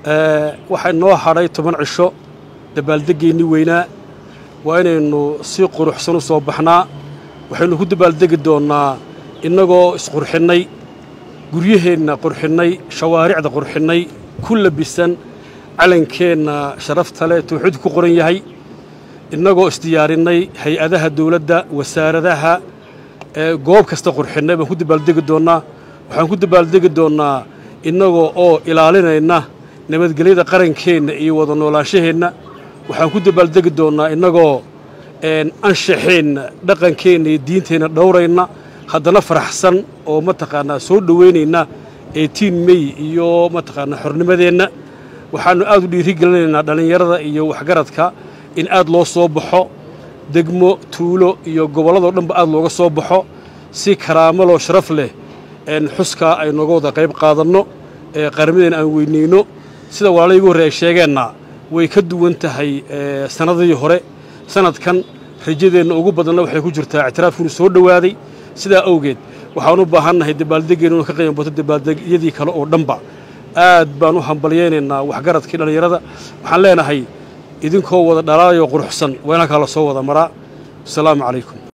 waxaa noo hadhay toban cisho dabaaldeggeenni weynaa waa inaynu si quruxsan u soo baxnaa waxaynu ku dabaaldegi doonnaa innagoo isqurxinnay guryaheenna qurxinnay shawaaricda qurxinnay ku labisan calankeenna sharafta leh tawxiidku ku qoran yahay innagoo isdiyaarinnay hay-adaha dawladda wasaaradaha goob kasta qurxinnay baan ku dabaaldegi doonnaa waxaan ku dabaaldegi doonnaa innagoo oo ilaalinayna nabadgelyada qarankeenna iyo wada noolaanshaheenna waxaan ku dabaaldegi doonnaa innagoo anshaxeenna dhaqankeenna iyo diinteenna dhowrayna haddana faraxsan oo mataqaanaa soo dhoweynayna eitiin mey iyo mataqaanaa xornimadeenna waxaannu aad u dhiiri gelinaynaa dhallinyarada iyo waxgaradka in aad loo soo baxo degmo tuulo iyo gobolladoo dhanba aad looga soo baxo si karaamaloo sharaf leh xuskaa ay nooga wada qayb qaadanno ee qarnimadeenna aan weynayno sida walaalay igu horre ay sheegeenna way ka duwan tahay sannadadii hore sannadkan rajadeenna ugu badanna waxay ku jirtaa ictiraafkiinu soo dhowaaday sidaa awgeed waxaan u baahannahay dabaaldeggeenu inu ka qiimabato dabaaldegyadii kale oo dhanba aad baan u hambalyaynaynaa waxgaradkii dhallinyarada waxaan leenahay idinkoo wada dhalaayoo quruxsan waa in halkaa la soo wada maraa wasalaamu calaykum